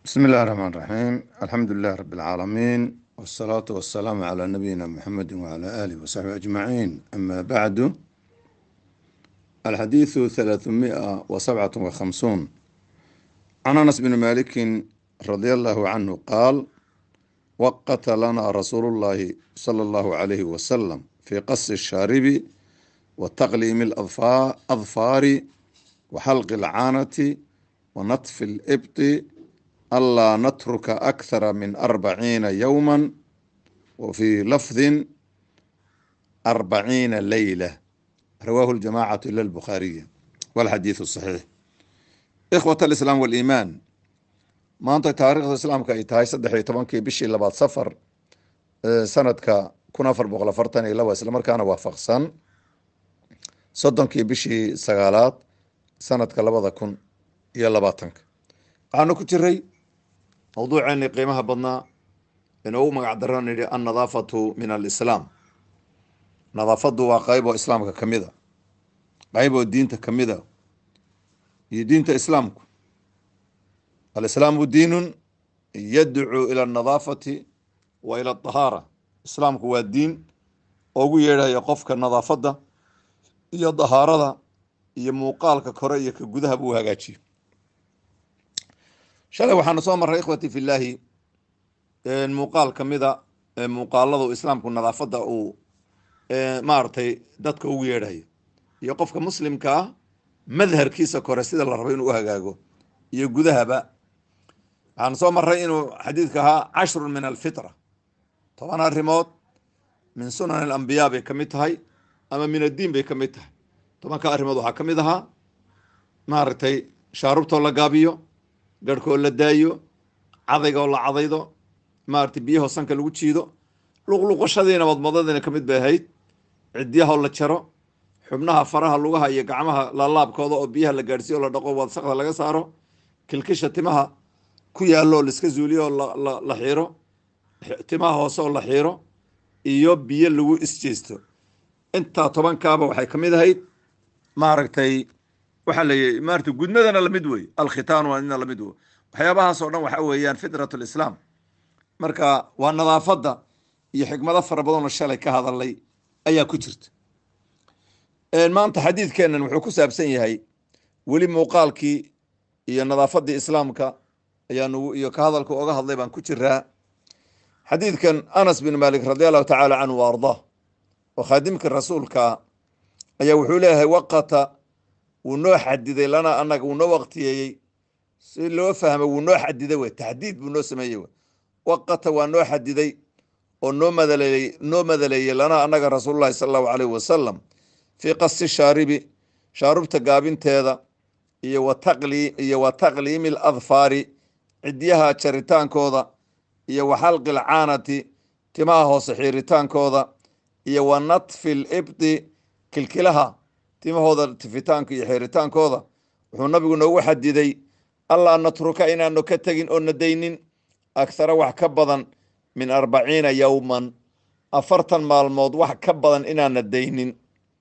بسم الله الرحمن الرحيم الحمد لله رب العالمين والصلاة والسلام على نبينا محمد وعلى آله وصحبه أجمعين أما بعد الحديث ثلاثمائة وسبعة وخمسون عن أنس بن مالك رضي الله عنه قال وقت لنا رسول الله صلى الله عليه وسلم في قص الشارب وتقليم الأظفار وحلق العانة ونطف الإبط ألا نترك أكثر من أربعين يوما وفي لفظ أربعين ليلة رواه الجماعة إلا البخاري والحديث الصحيح إخوة الإسلام والإيمان maanta taariikhda islaamka ay tahay saddex iyo tobankii bishii labaad safar sanadka kun afar boqol afartan iyo laba islamarkaana waafaqsan soddonkii bishii sagaalaad sanadka labada kun iyo labaatanka waxaanu ku jiray mawduuceeni qiimaha badnaa inoogu magac daro nidhi annadaafatu min alislaam nadaafadu waa qeyb oo islaamka ka mid a qeyb oo diinta ka mid a iyo diinta islaamku alislaamu diinun yadcuu ila anadaafati wa ila adahaara islaamku waa diin oogu yeedhaya qofka nadaafadda iyo dahaarada iyo muuqaalka kore iyo ka gudaha buu hagaajiyo shalay waxaanu soo marray ikhwati fi llaahi muuqaal ka mida muuqaalada islaamku nadaafadda uu maaragtay dadka ugu yeedhayo iyo qofka muslimka ah madharkiisa kore sida la rabo inuu u hagaago iyo gudahaba waxaanu soo marray inuu xadiidka ahaa cashrun min alfitra toban arrimood min sunan alambiyaa bay ka mid tahay ama min addiin bay ka mid tahay tobanka arrimood waxaa ka mid ahaa maaragtay shaarubtoo la gaabiyo garhkoo la daayo cadayga oo la cadaydo maaragtay biyahoo sanka lagu jiido luqluqashadiina madmadadiina ka mid bay ahayd cidyahoo la jaro xubnaha faraha lugaha iyo gacmaha laalaabkooda oo biyaha la gaadhsiyo o la dhaqo wasaqda laga saaro kilkisha timaha ku yaallo oo laiska zuuliyo oo la xiiro timaha hoose oo la xiiro iyo biyo lagu isjeysto intaa tobankaaba waxay ka mid ahayd maaragtay waxaa layihi maarata gudmadana lamid wey alkhitaanu ina lamid wey waxyaabahaas oo dhan waxa weeyaan fitrat lislaam marka waa nadaafadda iyo xikmado fara badanoo shalay ka hadalay ayaa ku jirta maanta xadiidkeenan wuxuu ku saabsan yahay weli muuqaalkii iyo nadaafaddii islaamka ayaanu iyo ka hadalka oga hadlay baan ku jiraa xadiidkan anas bin malik radi allahu tacaala canhu wa ardaa oo khaadimkii rasuulka ayaa wuxuu leeyahay waqata wuu noo xadiday lana anaga wuu noo waqtiyeeyey si loo fahmo wuu noo xadiday wey taxdiid buu noo sameeyey wey waqata waa noo xadiday oo noo madaleeyey noo madaleeyey lana anaga rasuululahi sala allahu alayh wasalam fii qasi shaaribi shaarubta gaabinteeda iyo wataqli iyo wa taqliimi aladfaari cidyaha jaritaankooda iyo wa xalqi alcaanati timaha hoose xiiritaankooda iyo wa natfi libdi kilkilaha timahooda tifitaanka iyo xiiritaankooda wuxuu nabigu noogu xadiday allaa natruka inaanu ka tegin oo nadaynin akhara wax ka badan min arbaciina yowman afartan maalmood wax ka badan inaan nadaynin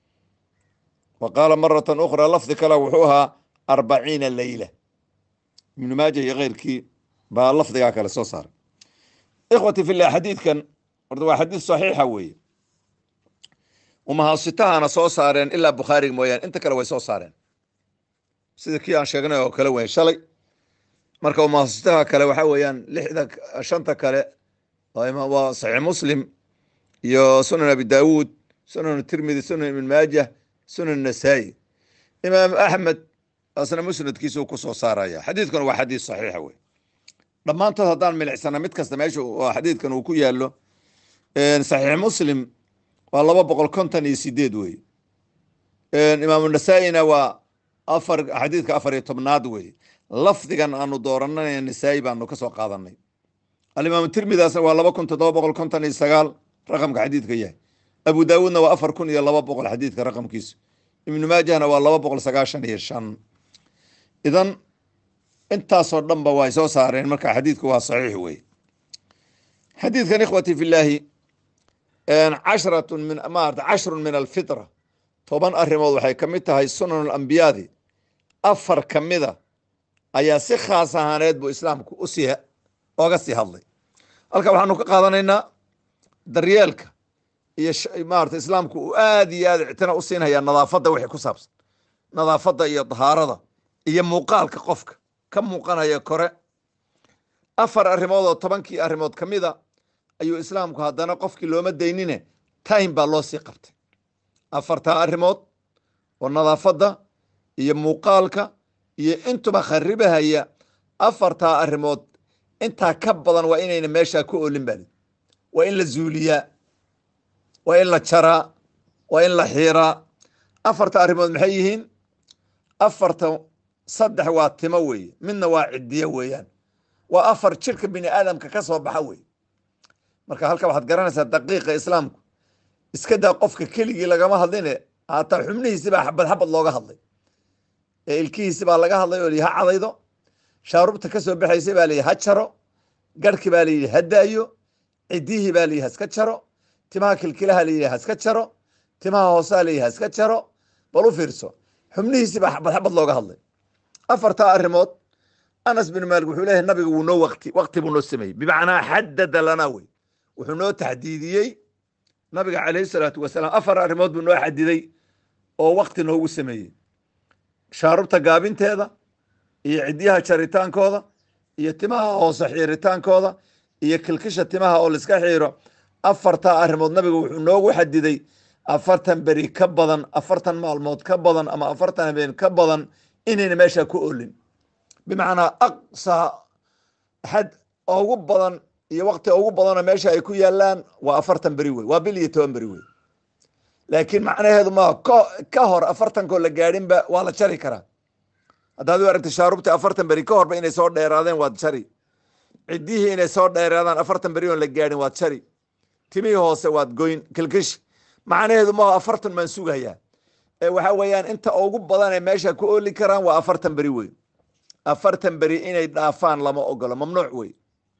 wa qaala maratan ukhraa lafdi kale wuxuu ahaa arbaciina leyla ibnu maaja iyo keyrkii baa lafdigaa kale soo saaray ikhwati fillah xadiidkan horta waa xadiid saxiixa weeye umahaasitahana soo saareen ilaa bukhaariga mooyaane inta kale way soo saareen sida kii aan sheegnay oo kale wey shalay marka umahaasitaha kale waxa weeyaan lixda shanta kale waa saxiix muslim iyo sunan abi daawuud sunan tirmidi sunan ibn maajah sunan nasaa-i imaam axmed asna musnadkiisa uu ku soo saaraya xadiidkan waa xadiid saxiixa wey dhammaantood haddaan milicsana mid kasta meesha xadiidkan uu ku yaalo saxiix muslim waa laba boqol konton iyo sideed wey imaamu nasaa-ina waa afar xadiidka afar iyo tobnaad wey lafdigan aanu dooranay nasaa-i baanu kasoo qaadanay alimaamu tirmidaasna waa laba kun toddoba boqol konton iyo sagaal raqamka xadiidka yahay abu daawuudna waa afar kun iyo laba boqol xadiidka raqamkiisu ibnu maajahna waa laba boqol sagaashan iyo shan idan intaasoo dhanba way soo saareen marka xadiidku waa saxiix wey xadiidkan ikhwati fi llaahi casharatun min maarata cashrun min alfitra toban arrimood waxay ka mid tahay sunan alambiyaadi afar ka mida ayaa si khaas ahaaneed buu islaamku usii oga sii hadlay halka waxaanu ka qaadanaynaa daryeelka iyo maarata islaamku uu aad iyo aad ictina u siinhayaa nadaafadda wixii ku saabsan nadaafadda iyo dahaarada iyo muuqaalka qofka ka muuqanaya kore afar arrimood oo tobankii arrimood ka mida ayuu islaamku haddana qofkii looma daynine time baa loo sii qabtay afartaa arrimood oo nadaafadda iyo muuqaalka iyo intuba kharibahaya afartaa arrimood intaa ka badan waa inayna meeshaa ku olin bali waa in la zuuliyaa waa in la jaraa waa in la xiiraa afarta arrimood maxay yihiin afarta saddex waa timo weeye midna waa cidiyo weeyaan waa afar jirka bini aadamka ka soo baxa weye marka halka waxaad garanaysaa daqiiqa islaamku iska daa qofka keligii lagama hadline haataa xubnihiisi baa xabad xabad looga hadlay ee ilkihiisi baa laga hadlay oo lihi ha cadaydo shaarubta ka soo baxaysay baa lihi ha jaro garhki baa layidhi ha daayo cidihii baa layidhi haska jaro timaha kilkilaha layidhi haska jaro timaha hoosaa layidhi haska jaro bal u fiirso xubnihiisi baa xabad xabad looga hadlay afartaa arrimood anas bin maalik wuxuu leeyahay nabiga wuu noo waqti waqti buu noo sameeyey bimacnaa xadada lanaa wey wuxuu noo taxdiidiyey nabiga calayhi salaatu wasalaam afar arrimood buu noo xadiday oo waqti noogu sameeyey shaarubta gaabinteeda iyo cidyaha jaritaankooda iyo timaha hoose xiiritaankooda iyo kilkisha timaha oo laiska xiiro afartaa arrimood nabiga wuxuu noogu xadiday afartan beri ka badan afartan maalmood ka badan ama afartan habeen ka badan inayna meesha ku olin bimacnaa aqsaa xad ugu badan iyo wakti ugu badanoo meesha ay ku yaalaan waa afartan beri wey waa bil iyo toban beri wey laakiin macnaheedu ma ka hor afartankoo la gaadhinba waa la jari karaa haddaad u aragta shaarubta afartan beri ka horba inay soo dheeraadeen waad jari ciddihii inay soo dheeraadaan afartan beri oon la gaadhin waad jari timihii hoose waad goyn kilkish macnaheedu ma afartan maan sugayaa ee waxa weeyaan inta ugu badan ee meesha ku oli karaan waa afartan beri wey afartan beri inay dhaafaan lama ogolo mamnuuc wey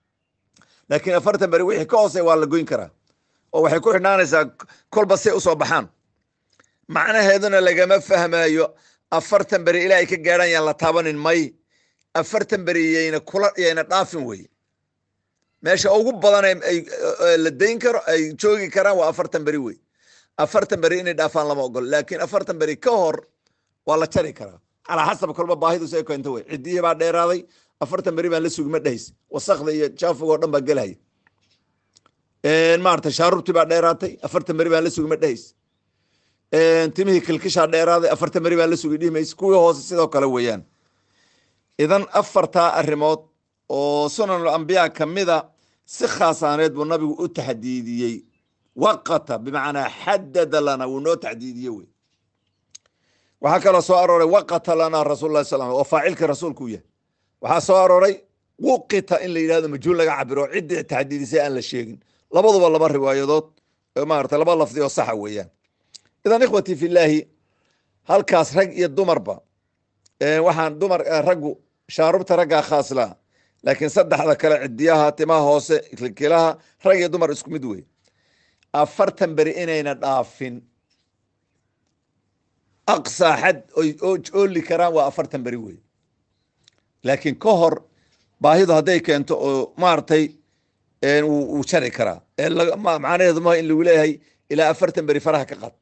laakiin afartan beri wixii ka hoose waa la goyn karaa oo waxay ku xidhnaanaysaa kolba say usoo baxaan macnaheeduna lagama fahmayo afartan beri ilaa ay ka gaadhaan yaan la taabanin may afartan beri yayna kula yayna dhaafin wey meesha ugu badan la dayn karo ay joogi karaan waa afartan beri wey afartan beri inay dhaafaan lama ogolo laakiin afartan beri ka hor waa la jari karaa calaa xasab kolba baahidu say keento wey ciddihii baa dheeraaday afartan beri baan la sugi ma dhahays wasakda iyo jaafig oo dhan baa gelaya maarata shaarubtii baa dheeraatay afartan beri baan la sugi ma dhahays timihii kilkishaa dheeraaday afartan beri baan la sugi dhihi mays kuwii hoose sidoo kale weeyaan idan afartaa arrimood oo sunanul ambiyaa kamida si khaasaaneed buu nabigu u taxdiidiyey waqata bimacnaa xadada lana wuu noo taxdiidiye wey waxaa kaloo soo arooray waqata lana rasul lah sal oo faacilkii rasuulku u yahay waxaa soo arooray wuqita in la yidhahdo majhuul laga cabiro ciddii taxdiidisay aan la sheegin labaduba laba riwaayadood maarata laba lafdi oo saxa weeyaan idan ikhwatii filaahi halkaas rag iyo dumarba waxaan dumar raggu shaarubta raggaa khaas laha laakiin saddexda kale cidiyaha timaha hoose kilkilaha rag iyo dumar isku mid wey afartan beri inayna dhaafin aqsaa xad ooli karaan waa afartan beri wey laakiin ka hor baahidu hadday keento oo maaragtay wuu jari karaa macnaheedu ma in lagu leeyahay ilaa afartan beri faraha ka qad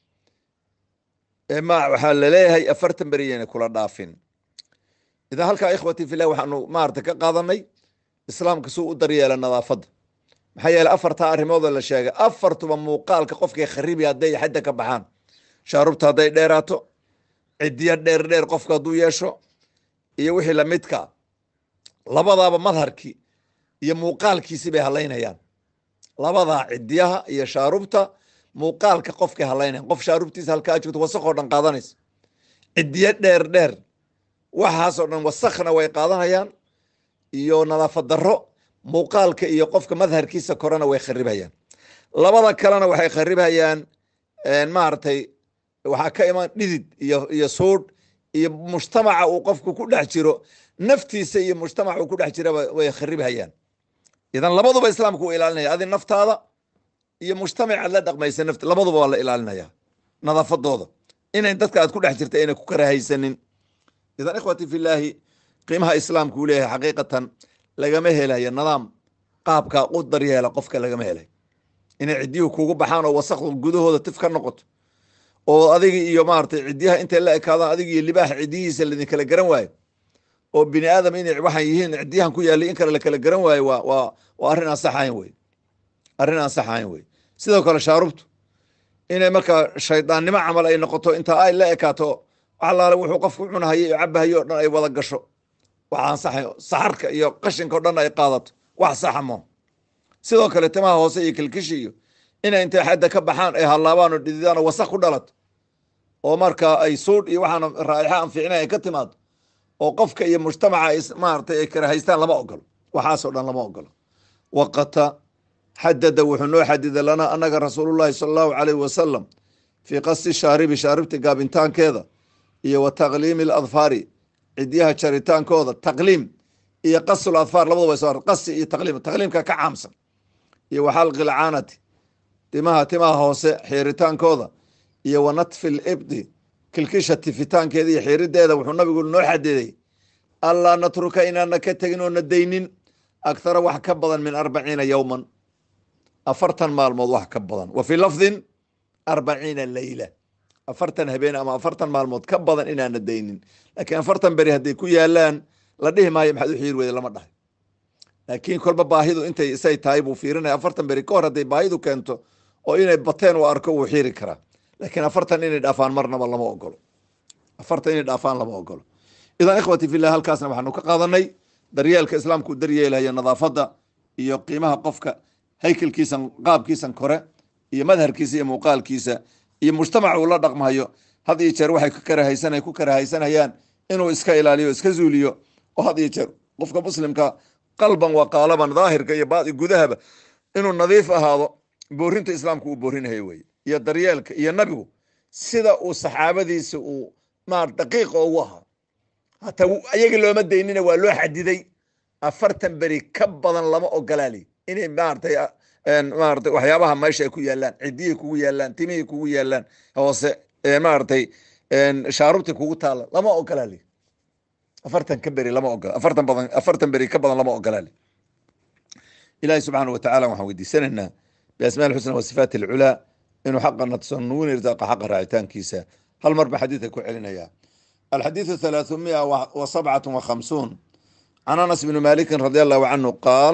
ma waxaa laleeyahay afartan beri yayna kula dhaafin idan halkaa ikhwati filah waxaanu maarata ka qaadanay islaamka suu u daryeela nadaafadda maxaa yeeley afartaa arrimoodoo la sheegay afartuba muuqaalka qofkay kharibi hadday xadda ka baxaan shaarubta hadday dheeraato cidiya dheer dheer qofka hadduu yeesho iyo wixii lamidka labadaaba madharkii iyo muuqaalkiisi bay halaynayaan labadaa cidiyaha iyo shaarubta muuqaalka qofkay halaynayan qof shaarubtiisa halkaa joogto wasakoo dhan qaadanaysa cidiyo dheer dheer waxaasoo dhan wasakna way qaadanayaan iyo nadaafad darro muuqaalka iyo qofka madharkiisa korena way kharibhayaan labada kalena waxay kharibhayaan maaragtay waxaa ka iman dhidid iyo iyo suudh iyo mujtamaca uu qofku ku dhex jiro naftiisa iyo mujtamaca uu ku dhex jiraba way kharibhayaan idan labaduba islaamku uu ilaalinaya adi naftaada iyo mujtamacaad la dhaqmaysa nafta labaduba waa la ilaalinaya nadaafadooda inay dadka aad ku dhex jirta ayna ku karahaysanin idan ikhwati filaahi qiimaha islaamku uu leeyahay xaqiiqatan lagama helayo nidaam qaabkaa u daryeela qofka lagama helay inay ciddiyuhu kugu baxaan oo wasakdu gudahooda tif ka noqoto oo adigi iyo maaragtay ciddiyaha intay la ekaadaan adiga iyo libaaxa ciddiyihiisa laidinkala garan waayo oo bini aadam inay waxaan yihiin ciddiyahan ku yaallay in kale lakala garan waayo waa waa waa arrin aan saxayn wey arrin aan saxayn wey sidoo kale shaarubtu inay markaa shaydaannimo camal ay noqoto intaa ay la ekaato waxalaale wuxuu qofku cunahayo iyo cabahayo o dhan ay wada gasho waxaan saxay saxarka iyo qashinka o dhan ay qaadato wax saxa mo sidoo kale timaha hoose iyo kilkishi iyo inay intay xadda ka baxaan ay hallaabaan oo dhididaan oo wasaq ku dhalato oo markaa ay suudh iyo waxaan raa'ixa aan fiicnayn ay ka timaado oo qofka iyo mujtamaca ay maaragtay ay karahaystaan lama ogolo waxaasoo dhan lama ogolo waqata xadada wuxuu noo xadiday lanaa annaga rasuulullahi sala allahu calayhi wasalam fii qasti shaaribi shaaribta gaabintaankeeda iyo wa taqliimi aladfaari cidyaha jaritaankooda taqliim iyo qasul adfaar labadaba soo qasi iyo taqliim taqliimka ka caamsan iyo wa xalqi lcaanati timaha timaha hoose xiiritaankooda iyo wa natfi libdi kilkisha tifitaankeeda iyo xiirideeda wuxuu nabigu noo xadiday allaa natruka inaana ka tegin oo na daynin akhara wax ka badan min arbaciina yowman afartan maalmood wax ka badan wa fii lafdin arbaciina leyla afartan habeen ama afartan maalmood ka badan inaana daynin laakiin afartan beri hadday ku yaalaan la dhihi maayo maxaad u xiiri weyda lama dhahay laakiin kolba baahidu intay isay tahay buu fiirinaya afartan beri ka hor hadday baahidu keento oo inay bateen uu arko wuu xiiri karaa laakiin afartan inay dhaafaan marnaba lama ogolo afartan inay dhaafaan lama ogolo idan ikhwati fillah halkaasna waxaanu ka qaadanay daryeelka islaamku daryeelayo nadaafadda iyo qiimaha qofka haykelkiisan qaabkiisan kore iyo madharkiisa iyo muuqaalkiisa iyo mujtamac uu la dhaqmayo had iyo jeer waxay ku karahaysan ku karahaysanayaan inuu iska ilaaliyo iska zuuliyo oo had iyo jeer qofka muslimka qalban wa qaalaban daahirka iyo baadi gudahaba inuu nadiif ahaado boorinta islaamku uu boorinayo weye iyo daryeelka iyo nabigu sida uu saxaabadiisa uu maar daqiiqa ugu ahaa hataa ayaga looma daynina waa loo xadiday afartan beri ka badan lama ogolaali inay maaratay maaratay waxyaabaha meesha ay ku yaalaan ciddiyay kugu yaalaan timihii kugu yaalaan hoose maaratay shaarubti kugu taala lama ogolaali afartan ka beri lama ogola afartan badan afartan beri ka badan lama ogolaali ilahi subxaana watacala waxaan weydiisanaynaa biasmaa alxusna wa sifaati alculaa inuu xaqa nadson nugun irsaaqa xaqa raacitaankiisa hal mar ba xadiidka ku celinaya alxadiidu halaaثumia wa sabcat wa khamsuun can anas bni maliki radi allahu canhu qaal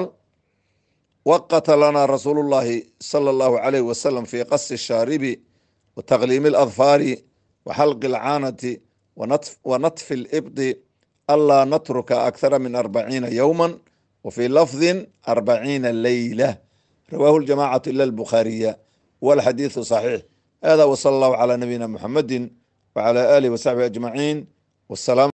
waqata lana rasuulu llahi sala allahu alayh wasalam fi qasi shaaribi wa taqliimi aladfaari wa xalqi alcaanati wa natfi alibdi anlaa natruka akhara min arbaciina yowma wa fii lafdin arbaciina leyla rawaahu ljamacatu ila albukhaariya walxadiidu saxiix hada wsala allahu calaa nabiyina muxamadi wcala alihi wasaxbihi ajmaciin wsalaam